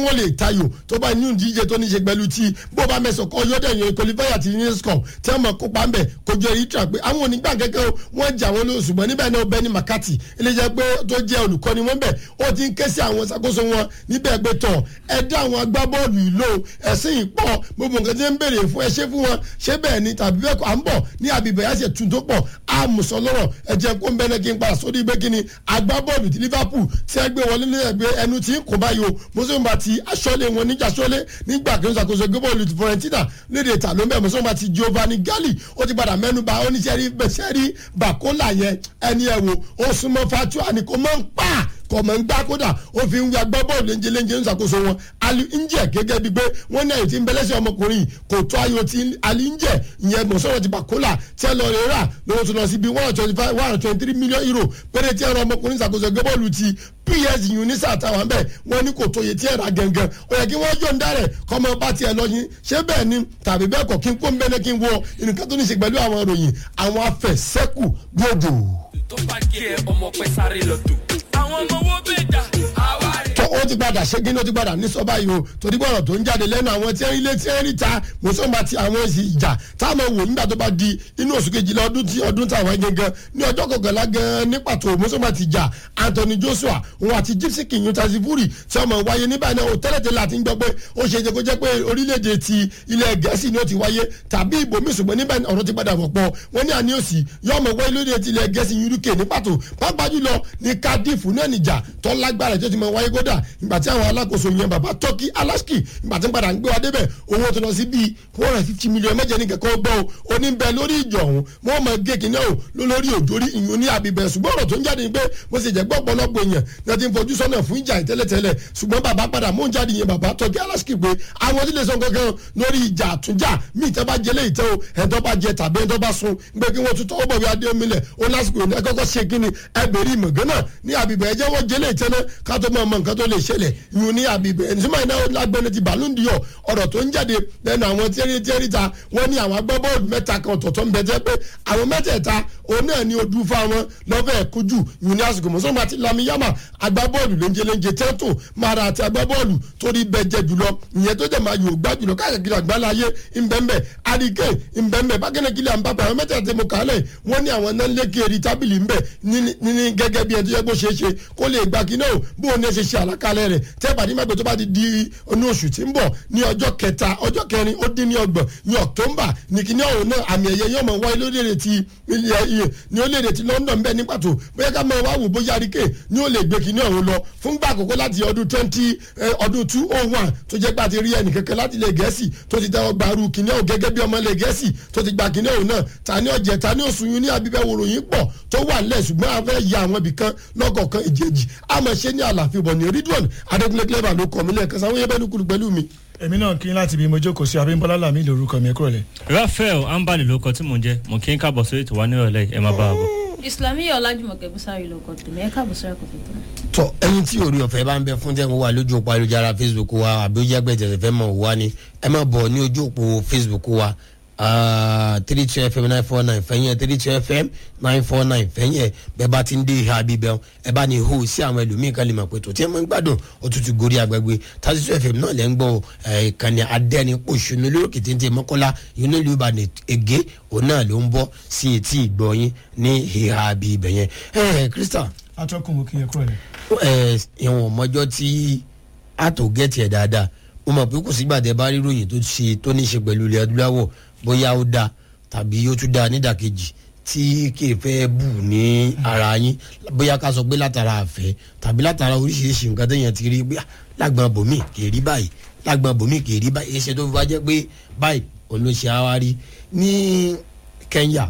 wọ́n lè tayò tó bá inú ìdíje tó ní ṣe pẹ̀lú ti bó bá mẹ́sàn kọ́ yọ́dẹ̀ yẹn kọlifáyà ti ní skọ̀ tí wọ́n mọ̀ kópa ń bẹ̀ kojú eritrea pé àwọn onígbà kẹ́kẹ́ wọ́n jà wọ́n lóṣù ṣùgbọ́n níbẹ̀ náà bẹ́ni makati iléeṣẹ́ pé tó jẹ́ olùkọ́ni wọn bẹ̀ ó ti ń ké sí àwọn ṣàkóso wọn níbẹ̀ pé tọ̀ ẹ dá àwọn agbábọ́ọ̀lù ìlò ẹ̀sìn ìpọ̀ gbogbo nǹkan tí ń béèrè fún ẹ ṣe fún wọn ṣé bẹ́ẹ̀ ni tàbí bẹ́ẹ̀ kọ́ à ń bọ̀ ní àbíbẹ̀ yà ṣe tún tó pọ̀ àmùsọ̀ lọ́rọ̀ ẹ jẹ́ kó ń bẹ́ẹ̀ kí n padà sórí pé kí ni agbábọ́ọ̀lù ti liverpool tí ẹ gbé wọlé ní ẹgbẹ́ ẹnu tí ń kó báyìí o mùsùlùmí ti aṣọ́lé wọn níjà aṣọ́lé nígbà kí n ṣàkóso gbébọ̀ọ̀lù ti florentina lédè ìta ló ń bẹ̀ mùsùlùmí ti giovanni galli ó ti padà mẹ́nu bà ó ní sẹ́rí bẹ́sẹ̀rí bàkólà yẹn ẹni ẹ̀ wò ó súnmọ́ fatua ni kò mọ̀ ń pa kọ̀mọ̀ ń gbá kódà ó fi ń ya gbọ́ bọ́ọ̀lù léńjẹ léńjẹ ń ṣàkóso wọn ali njẹ gẹ́gẹ́ bíi pé wọ́n ní àyè tí ń bẹ́lẹ́sẹ̀ ọmọkùnrin kò tó ayò tí ali njẹ ìyẹn mọ̀sọ́rọ̀ ti bàkólà tí ẹ lọ rẹ̀ rà lọ́wọ́ tó lọ sí bíi one hundred twenty five one hundred twenty three million euro péré tí ẹ rọ ọmọkùnrin ṣàkóso gbé bọ́ọ̀lù ti ps unisa àtàwọn bẹ́ẹ̀ wọ́n ní kò tó yẹ tí ẹ rà gẹ̀ngẹ̀ ó yẹ kí wọ́n yọ̀ǹda rẹ̀ kọ́mọ bá tiẹ̀ lọ yín ṣé bẹ́ẹ̀ ni tàbí bẹ́ẹ̀ kọ́ kí n kó ń bẹ́ẹ̀ kí n wọ nǹkan tó ní ṣe pẹ̀lú àwọn ìròyìn àwọn afẹ̀sẹ́kù gbòdò tó bá kí ẹ ọmọ pẹ sáré lọ tó. àwọn ọmọ wo bẹ dà àwa rè. tó ó ti padà ṣé gíní ó ti padà ní sọ́ba yìí o torí bọ̀rọ̀ tó ń jáde lẹ́nu àwọn tí ń ilé tí ń rí ta mùsùlùmí àti àwọn èsì ìjà táwọn wò nígbà tó bá di inú oṣù kejìlá ọdún tí ọdún táwọn gangan ní ọjọ́ kọkànlá gan ní pàtó mùsùlùmí àti ìjà anthony joshua òun àti gypsy king yuntazi furi tí ọmọ wáyé níbà náà ó tẹ́lẹ̀tẹ́lẹ̀ àti ń gbọ́ pé ó ṣe é jẹ́ kó jẹ́ pé orílẹ̀-èdè ti ilẹ̀ gẹ̀ẹ́sì ni ó ti wáyé tàbí ìbòmí ṣùgbọ́n níbẹ̀ ọ̀rọ̀ ti padà wọ̀pọ̀ wọ́n ní àní òsì yọ ọmọ wáyé lórí ti ilẹ̀ gẹ̀ẹ́sì uk ní pàtó pápá jùlọ ní cardiff náà nìjà tó lágbára tó ti mọ wáyé kódà ìgbà tí àwọn alákòóso yẹn bàbá turkey alaski ìgbà tí ń padà ń gbé wa débẹ̀ owó tó lọ sí bíi one hundred fifty million mẹ́jẹ ní kẹ́kọ́ gbọ́ o oníbẹ̀ lórí ìjọ ọ̀hún wọ́n mọ géèkì náà o lórí òjòrí ìyún ní àbíbẹ̀ ṣùgbọ́n ọ̀rọ̀ tó ń jáde ni pé mo sì jẹ́ gbọ́ ọ̀pọ̀lọpọ̀ èèyàn náà ti ń fojú sọ́nà fún ìjà ìtẹ́lẹ̀tẹ́lẹ̀ ṣùgbọ́n bàbá padà mú jáde yẹn bàbá turkey alaski pé àwọn tí lè sọ kankan lórí ìjà àtúnjà míì tẹ́ bá jẹ léyìí tẹ́ o ẹ̀ńtọ́ bá jẹ tàbí ẹ̀ńtọ́ bá sun gbé kí wọ́n tún tọwọ́ bọ̀ wí adé omilẹ̀ ó lásìkò ẹ̀ kọ́kọ́ ṣe kí ni ẹgbẹ̀rí ìmọ̀gán náà ní àbíbẹ̀ ẹ̀jẹ̀ wọ́n jẹ léyìí tẹ́ náà ká tó mọ̀ nǹkan tó lè ṣẹlẹ̀ yun ní àbíbẹ̀ ẹ̀ńsìmọ̀ iná lágbẹ́ni ti bàlúndìyọ̀ ọ̀rọ̀ tó ń jáde lẹ́nu àwọn tíẹ́rì tíẹ́rì ta wọ́n ní àwọn agbábọ́ọ̀lù mẹ́ta kan ọ̀tọ̀ọ̀tọ̀ ń bẹ jẹ́ pé àwọn mẹ́tẹ̀ẹ̀ta òun náà ní odù fáwọn lọ́fẹ̀ẹ́ kojú yun ní àsìkò mọ́sọ́mọ́ àti lamiyama agbábọ́ọ̀lù léńjeléńje tẹ́tò mara àti agbábọ́ọ̀lù torí bẹ jẹ jùlọ ìyẹn tó jẹ máa yóò gbá jùlọ káàkiri àgbálá ayé ńbẹ́ńbẹ́ àdìgẹ́ ńbẹ́ńbẹ́ bákẹ́nẹ́ kílẹ̀ àǹbàbà àwọn mẹ́tẹ̀ẹ̀ta mo kà á lẹ̀ wọ́n ní àwọn náà lékè rí tábìlì ńbẹ́ ní gẹ́gẹ́ bí ẹni tó yẹ kó ṣeé ṣe kó lè gbà kí náà bó o ní ṣe ṣe àlàkalẹ̀ rẹ̀ tẹ́ bàdí mẹ́gbẹ̀ẹ́ tó bá ti di inú oṣù tí ń bọ̀ ní ọjọ́ kẹta ọjọ́ kẹrin ó dín ní ọgbọ̀n ní october ní kíní ọ̀hún náà àmì ẹ̀yẹ yóò mọ̀ wáyé lórílẹ̀ ti ní orílẹ̀ ní london bẹ́ẹ̀ ní pàtó bóyá ká mọ̀ wá wò bóyá àríkè ní ó lè gbé kíní ọ̀hún lọ fún gbà àkókò láti ọdún twenty ọdún two oh one tó jẹ́ pé àti rí ẹnì kankan láti ilẹ̀ gẹ̀ẹ́sì tó ti tẹ́wọ́ gbaru kíní ọ̀hún gẹ́gẹ́ bí ọmọ ilẹ̀ gẹ̀ẹ́sì tó ti gba kíní ọ̀hún náà ta ní ọ̀jẹ̀ ta ní oṣù yún ní abíbẹ̀ wòròyìn pọ̀ tó wà nílẹ̀ ṣùgbọ́n a fẹ́ ya àwọn ibìkan lọ́kọ̀ọ̀kan ìjẹ́jì àmọ́ ṣe ní àlàáfíà bọ̀ ní ridwan adékúnlé clever ló kọ́ mi lẹ́ẹ̀kan sáwọn yẹn bẹ́ẹ̀ ní kúlù pẹ̀lú mi èmi náà kí n láti bí mo jókòó sí abímbọ́lá làmì lórúkọ mi kúrò lẹ̀. raphael ambali ló kọ tí mò ń jẹ mo kí n kábọ̀ sórí ìtìwá nírọ̀lẹ́ ẹ má bá a bọ̀. islamiyah ọlájúmọ̀kẹ́ bùsàrí ló kọ tèmi ẹ káàbọ̀ sórí ẹ̀kọ́ tuntun. tọ ẹyin tí orí ọ̀fẹ́ bá ń bẹ fún tẹ́ mo wà lójú òpó ayélujára facebook wa àbí ó jágbẹ́ tẹ̀sẹ̀ fẹ́ mọ̀ wá ni ẹ má bọ̀ ní ojú òpó facebook wa three two fm nine four nine fẹ́yìn three two fm nine four nine fẹ́yìn bẹ́ẹ̀ bá ti ń dé ìhà bíbẹ́ ẹ bá ní hó sí àwọn ẹlòmíì kan lè mọ̀ pé tó tí ẹ máa ń gbádùn òtútù gorí agbègbè thirty two fm náà lẹ́ ń gbọ́ ìkànnì adẹ́ni pòṣùnú lókè téńté mọ́kọ́lá inú ìlú ìbàdàn ègé òun náà ló ń bọ́ sí etí ìgbọ̀nyín ní ìhà bíbẹ́ yẹn. ẹ krista. atọ́kùn mo kí ẹ kúrò lẹ̀. ẹ ìwọ̀n mọ́jọ́ tí a tó gẹ̀ẹ́tì ẹ̀ dáadáa mo mọ̀ pé kò sígbà tẹ bá rí ròyìn tó ṣe tó ní ṣe pẹ̀lú ilẹ̀ adúláwọ̀ bóyá ó da tàbí ó tún da nídàkejì tí kì í fẹ́ bù ní ara yín bóyá ká sọ pé látara àfẹ́ tàbí látara oríṣiríṣi nǹkan téèyàn ti rí pé lágbọn bòmí kì í rí báyìí lágbọn bòmí kì í rí báyìí ṣe tó fi wá jẹ́ pé báyìí olóṣè àwárí ní kenya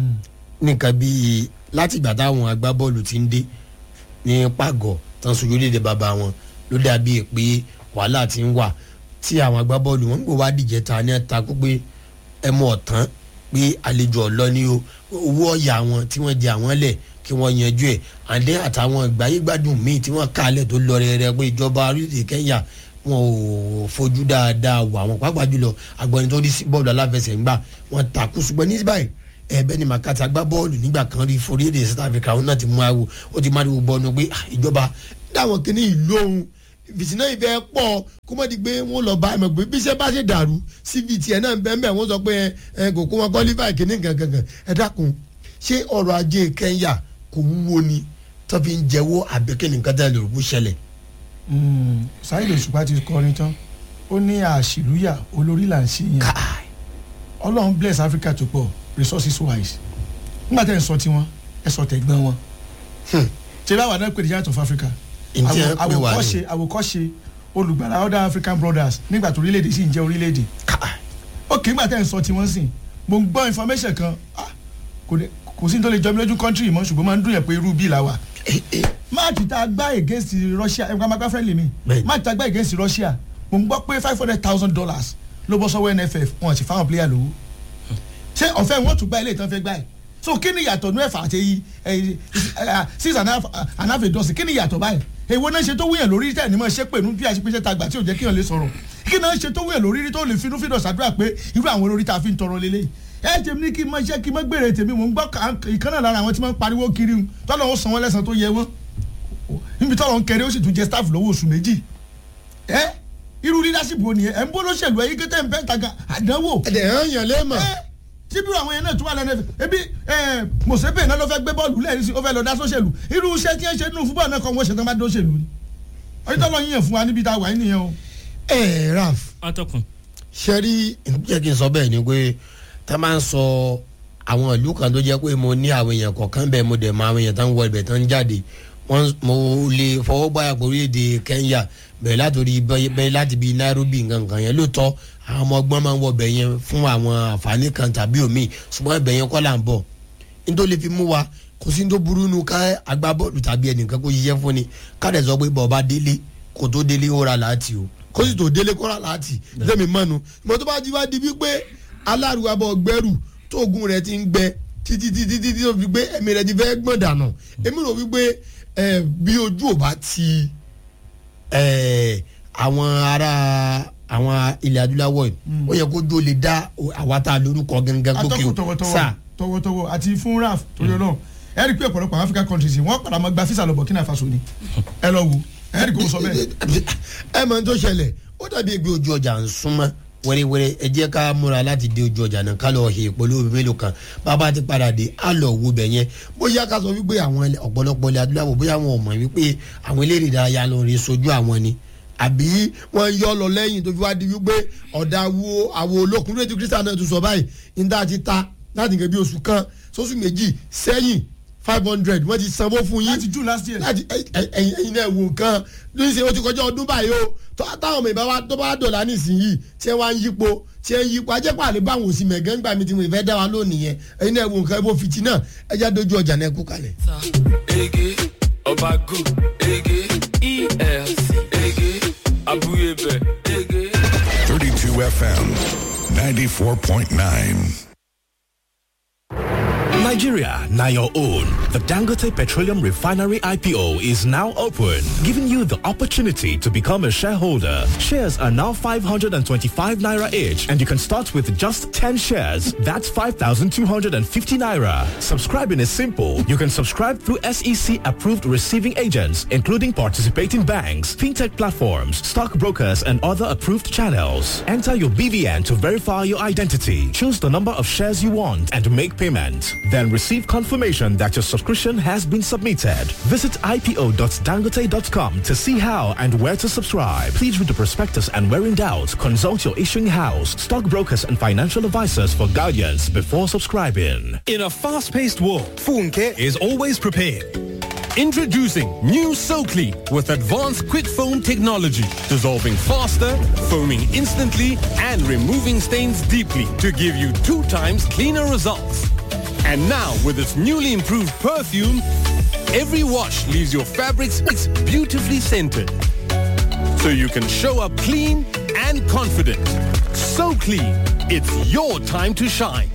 nìkan bíi látìgbà táwọn agbábọ́ọ̀lù ti ń dé ní pàgọ́ tán sojú léde bàbá wọn ló dàbí pé wàhálà ti ń wà tí àwọn agbábọ́ọ̀lù wọn ń gbọ́ wá dìjẹ́ ta ní ẹ̀ta kó pé ẹmu ọ̀tán pé àlejò ọ̀lọ́ ni o owó ọ̀yà wọn tí wọ́n jẹ àwọn lẹ̀ kí wọ́n yanjú ẹ̀ àdé àtàwọn ìgbáyégbádùn míì tí wọ́n kálẹ̀ tó lọ rẹ̀rẹ̀ pé ìjọba orílẹ̀ kenya wọn ò fojú dáadáa wà wọn pàápàá jùlọ agbọ̀nì tó rí sí bọ́ọ̀lù aláfẹsẹ̀gbà wọn takú ṣùgbọ́n ní báyìí ẹ̀ẹ́bẹ́ ni màkàtà gbá bọ́ọ̀lù nígbà kan rí forí èdè south africa òun náà ti mú ariwo ó ti má ariwo bọ́ọ̀nù pé ìjọba dáwọn kìíní ìlú ohun fìtínà ìfẹ́ pọ̀ kó mọ̀ di pé wọ́n lọ bá ẹ̀mọ̀ pé bí iṣẹ́ bá ṣe dàrú síbi tiẹ̀ náà bẹ́ẹ̀ bẹ́ẹ̀ wọ́n sọ pé ẹ kò kó wọn qualify kìíní gangan ẹ dákun ṣé ọrọ̀ ajé kẹ́ńyà kò wúwo ni tó fi ń jẹ́wọ́ àbẹ́kẹ́ nìkan tẹ́ lè rúkú ṣẹlẹ̀. sáyidì òṣùpá ti kọrin tán ó ní àṣìlúyà olórí là ń ṣe yẹn ọlọ́run bless africa tó pọ̀ resources wise nígbà tẹ́ ẹ̀ ń sọ tiwọn ẹ̀ sọ tẹ̀gbọ́n wọn ṣe báwa náà pè ní giant of africa Ǹjẹ́ ẹ Àwò- pè wá ní? àwòkọ́ṣe àwòkọ́ṣe olùgbàlà other african brothers nígbà tó orílẹ̀-èdè sì ń jẹ́ orílẹ̀-èdè ó kì í gbà tẹ́ ẹ̀ ń sọ tiwọn sìn mo ń gbọ́ information kan ah, kò dé- kò sí ní tó lè jọ mí lójú country mọ́ ṣùgbọ́n máa ń dùn yẹn pé irú bíi la wà máàkì tá a gbá against russia ẹ̀ ń gbà máa gbá friendly mi Bẹ́ẹ̀ni. máàkì tá a gbá against russia mo ń gbọ́ pé five hundred thousand dollars ló bọ́ sọ́wọ́ nff wọn ti fáwọn player lówó ṣé ọ̀fẹ́ wọn tún gbá ilé ìtàn fẹ́ gbá ẹ̀ so kí ni ìyàtọ̀ ní ẹ̀fà àti èyí six and a half and half a dozen kí ni ìyàtọ̀ báyìí èwo náà ṣe tó wúyàn lórí tẹ̀ ní mọ̀ ṣe pé nú bí àṣepẹ́ṣẹ́ ta gbà tí ò jẹ́ kíyàn lè sọ̀rọ̀ kí náà ṣe tó wúyàn lórí tó lè finú fídọ̀ sàdúrà pé irú àwọn olórí tá a fi ń tọrọ lélẹ̀ ẹ tèmi ní kí n máa ṣe kí n máa gbèrè tèmi mò ń gbọ́ kà- ìkan náà lára àwọn tí wọ́n ń pariwo kiri ń tọ́lọ́ ó san wọ́n lẹ́sàn tó yẹ wọ́n níbi tọ́lọ́ ń kẹrẹ́ ó sì tún jẹ staff lọ́wọ́ oṣù méjì ẹ irú leadership wo nìyẹn ẹ ń bó lóṣèlú ẹ yí kété ń bẹ́ẹ̀ taga àdánwò ẹ̀dẹ̀ hàn yàn lẹ́mọ̀ síbí àwọn yẹn náà tún wà lẹ́nu ẹ̀fẹ̀ ebi mọ̀sẹ́pẹ̀ náà ló fẹ́ gbé bọ́ọ̀lù lẹ́yìn sí ó fẹ́ lọ dá sóṣèlú irú iṣẹ́ tí ẹ ṣe nínú fúbọ̀ náà kọ́ wọ́n ṣe tán bá dóṣèlú ni ọjọ́ tó lọ yíyan fún wa níbi tá a wà yín nìyẹn o. ẹ̀ raf atọ́kùn ṣe rí jẹ́ kí n sọ bẹ́ẹ̀ ni pé tá a máa ń sọ àwọn ìlú kan tó jẹ́ pé mo ní àwọn èèyàn kọ̀ọ̀kan bẹ́ẹ̀ mo dẹ̀ mọ àwọn èèyàn tó ń wọ ibẹ̀ tó ń jáde wọ́n mo lè fọwọ́ gbáyà pé orílẹ̀-èdè Kenya bẹ̀rẹ̀ látòrí bẹ́ẹ̀ láti bíi Nairobi nǹkan yẹn lóòótọ́ àwọn ọmọ ọgbọ́n máa ń wọ ibẹ̀ yẹn fún àwọn àǹfààní kan tàbí omi ṣùgbọ́n ibẹ̀ yẹn kọ́ là ń bọ̀ nítorí fi mú wa kò sí ní tó burú nu ká agbábọ́ọ̀lù tàbí ẹnìkan kó yíyẹ fún ni ká dẹ̀ sọ pé bọ̀ bá délé kó tó délé ó ra láti o kó sì tó délé kọ́ra láti lẹ́mi mọ́nu ìmọ̀ tó bá ti wá di wípé aláàrúwá bọ̀ gbẹ́rù tóògùn rẹ̀ ti ń gbẹ títí títí títí tó fi gbé ẹ̀mí rẹ̀ ti fẹ́ gbọ̀n dànù èmi rò wípé ẹ̀, bí ojú ò bá ti ẹ̀, àwọn ará àwọn ilẹ̀ adúláwọ̀ yìí ó yẹ kó jó lè dá àwa tá a lórúkọ gangan gòkè atọ́kùn o tọwọ́tọwọ́ sáà tọwọ́tọwọ́ àti fún raf torí ọlọ́run ẹ rí i pé ọ̀pọ̀lọpọ̀ àwọn African countries yìí wọ́n padà máa gba fisa lọ Burkina Faso ni ẹ lọ wo ẹ rí i kó sọ bẹ́ẹ̀. ẹ mọ̀ ní tó ṣẹlẹ̀ ó dàbí ẹgbẹ́ ojú ọjà ń súnmọ́ wẹ́rẹ́wẹ́rẹ́ ẹ jẹ́ ká múra láti dé ojú ọjà náà ká lọ he ìpolówó mélòó kan bàbá ti padà dé á lọ wo bẹ̀ yẹn bóyá ká sọ wípé àwọn àwọn ilẹ̀- ọ̀pọ̀lọpọ̀ ilẹ̀ adúláwọ̀ bóyá wọn ò mọ̀ wípé àwọn eléré ìdárayá lọ rí sojú àwọn ni àbí wọn yọ lọ lẹ́yìn tó fi wá di wípé ọ̀dà wo àwọn olókùn lóye tí kristian náà tún sọ báyìí níta ti ta láti nǹkan bí oṣù kan sóṣù méjì sẹ́yìn five hundred wọ́n ti sanwó fún yín láti June last year. láti ẹ- ẹ- ẹ̀yin ẹ̀yin náà wò nǹkan lóyún ṣe o ti kọjá ọdún báyìí o tó- táwọn ọmọ ìbá wa tó bá dọ̀là nísìnyí tí ẹ wá ń yípo tí ẹ ń yípo ajẹ́pọ̀ àlè bá àwọn òsì mẹ̀gẹ́ ńgbà mi tí mo ìfẹ́ dá wa lónìí yẹn ẹ̀yin náà wò nǹkan ẹ bó fìtí náà ẹ já dojú ọjà náà kú kalẹ̀. ege ọbago ege elc ege abuyebe ege. 32 FM 94.9. Nigeria, now your own. The Dangote Petroleum Refinery IPO is now open, giving you the opportunity to become a shareholder. Shares are now 525 naira each, and you can start with just 10 shares. That's 5,250 naira. Subscribing is simple. You can subscribe through SEC approved receiving agents, including participating banks, fintech platforms, stockbrokers, and other approved channels. Enter your BVN to verify your identity. Choose the number of shares you want and make payment. Then receive confirmation that your subscription has been submitted. Visit ipo.dangote.com to see how and where to subscribe. Please read the prospectus and where in doubt, consult your issuing house, stockbrokers, and financial advisors for guidance before subscribing. In a fast-paced world, Funke is always prepared. Introducing new SoClean with advanced quick foam technology, dissolving faster, foaming instantly, and removing stains deeply to give you two times cleaner results. And now, with its newly improved perfume, every wash leaves your fabrics beautifully scented. So you can show up clean and confident. So clean, it's your time to shine.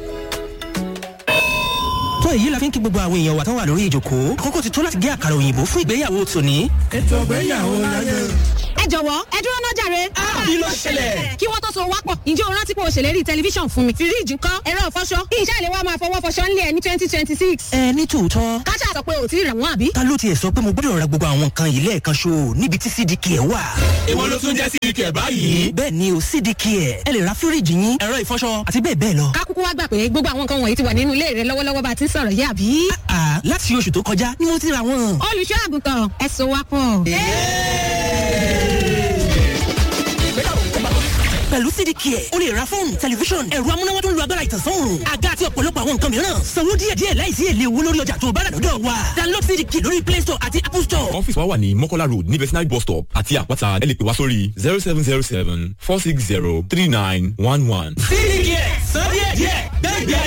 tó èyí la fi ń kí gbogbo àwọn èèyàn wa tán wà lórí ìjòkó àkókò ti tó láti gé àkàrà òyìnbó fún ìgbéyàwó tòní. ètò ìgbéyàwó láyé. ẹ jọ̀wọ́ ẹ dúró náà jàre. kí ló ṣẹlẹ̀? kí wọ́n tó so wápọ̀ ǹjẹ́ o rántí pé o ṣèlérí tẹlifíṣàn fún mi. fíríìjì ńkọ́ ẹ̀rọ ìfọṣọ ìṣe àlè wa máa fọwọ́ fọṣọ ńlẹ̀ ní twenty twenty six. ẹ ní tòótọ́ káṣá sọ pé o ti rà wọ́n àbí. ta ló tiẹ̀ sọ pé mo gbọ́dọ̀ ra gbogbo àwọn nǹkan yìí lẹ́ẹ̀kan ṣo níbi tí cdk ẹ̀ wà. ìwọ ló tún jẹ́ cdk ẹ̀ báyìí. bẹ́ẹ̀ ni o cdk ẹ̀ ẹ lè ra fíríìjì yín ẹ̀rọ ìfọṣọ àti bẹ́ẹ̀ bẹ́ẹ̀ lọ. kákúkú wá gbà pé gbogbo àwọn nǹkan wọ̀nyí ti wà nínú ilé rẹ lọ́wọ́lọ́wọ́ bá a ti ń sọ̀rọ̀ yé àbí. àà láti oṣù tó kọjá ni mo ti ra wọn. olùṣọ́ àgùntàn ẹ so wá pọ̀. pẹ̀lú cdk ẹ̀ o lè ra fóònù tẹlifíṣọ̀n ẹ̀rọ amúnáwá tó ń lo agbára ìtànsán òòrùn àga àti ọ̀pọ̀lọpọ̀ àwọn nǹkan mìíràn sanwó díẹ̀díẹ̀ láìsí èlé owó lórí ọjà tó bá rà lọ́dọ̀ wa download cdk lórí play store àti apple store. ọ́fíìsì wa wà ní mọ́kọ́lá road ní vetinary bus stop àti àpáta ẹ lè pè wá sórí zero seven zero seven four six zero three nine one one. cdk sọ díẹ̀díẹ̀ gbẹ́gbẹ́